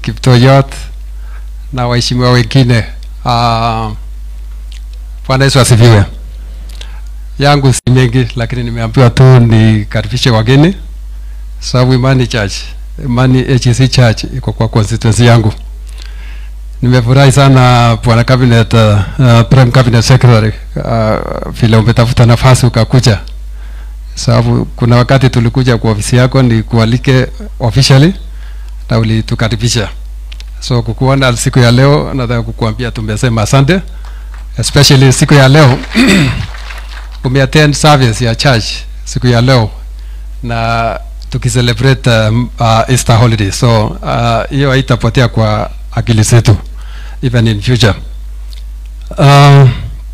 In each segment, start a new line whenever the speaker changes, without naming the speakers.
Kiptoyot na waheshimiwa wengine. Uh, Bwana Yesu asifiwe. Yangu si mengi, lakini nimeambiwa tu nikaribishe wageni, sababu Imani Church, Imani HC Church iko kwa constituency yangu. Nimefurahi sana bwana cabinet, uh, uh, prime cabinet secretary uh, vile umetafuta nafasi ukakuja, sababu kuna wakati tulikuja kwa ofisi yako ni kualike officially na ulitukaribisha. So kukuona siku ya leo, nataka kukuambia tumesema asante, especially siku ya leo umeattend service ya church siku ya leo na tukicelebrate um, uh, Easter holiday, so uh, hiyo haitapotea kwa akili zetu even in future. Uh,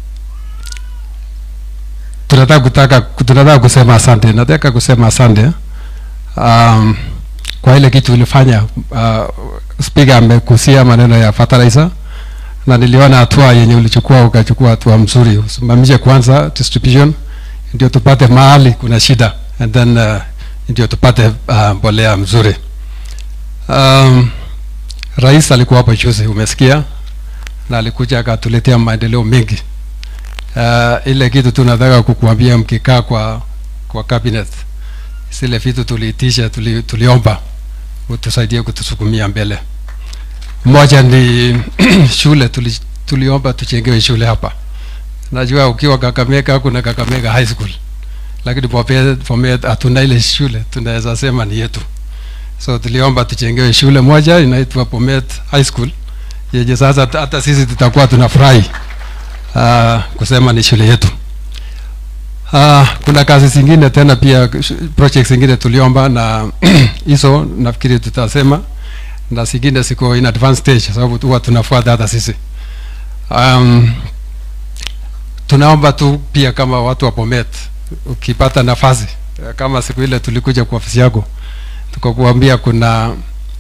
tunataka kutaka tunataka kusema asante, nataka kusema asante um, kwa ile kitu ulifanya. Uh, speaker amekusia maneno ya fertilizer na niliona hatua yenye ulichukua, ukachukua hatua mzuri, usimamishe kwanza distribution ndio tupate mahali kuna shida and then uh, ndio tupate uh, mbolea mzuri. Um, rais alikuwa hapo juzi, umesikia, na alikuja akatuletea maendeleo mengi. Uh, ile kitu tunataka kukuambia mkikaa kwa kwa cabinet, zile vitu tuliitisha, tuli, tuliomba utusaidie kutusukumia mbele. Moja ni shule tuli, tuliomba tujengewe shule hapa. Najua ukiwa Kakamega kuna Kakamega High School, lakini Bomet Bomet hatuna ile shule, tunaweza sema ni yetu. So tuliomba tujengewe shule moja inaitwa Bomet High School yenye sasa hata sisi tutakuwa tunafurahi uh, kusema ni shule yetu. Uh, kuna kazi zingine tena pia projects zingine tuliomba na hizo nafikiri tutasema na zingine ziko in advanced stage sababu huwa tunafuata hata sisi. Um, tunaomba tu pia kama watu wa Bomet, ukipata nafasi kama siku ile tulikuja kwa ofisi yako tukakuambia kuna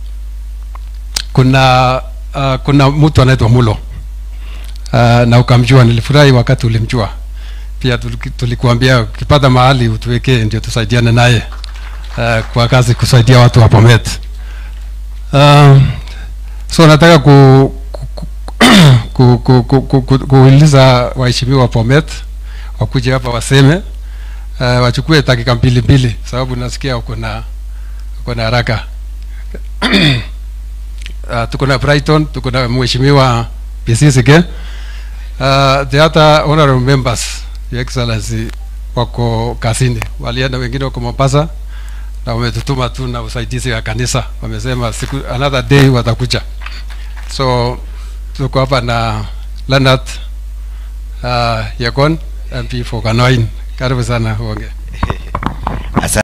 kuna uh, kuna mtu anaitwa Mulo uh, na ukamjua. Nilifurahi wakati ulimjua pia. Tulikuambia ukipata mahali utuwekee ndio tusaidiane naye uh, kwa kazi kusaidia watu wa Bomet. Uh, so nataka ku, ku, ku, ku, ku, ku, ku, kuuliza waheshimiwa wa Bomet wakuje hapa waseme uh, wachukue dakika mbili mbili, sababu nasikia uko na uko na haraka uh, tuko na Brighton, tuko na mheshimiwa Bisisike uh, the other honorable members your excellency wako kazini, walienda wengine wako Mombasa na wametutuma tu na usaidizi wa kanisa, wamesema siku another day watakuja. So tuko hapa na Leonard uh, Yakon MP for Kanoin. Karibu sana uongee.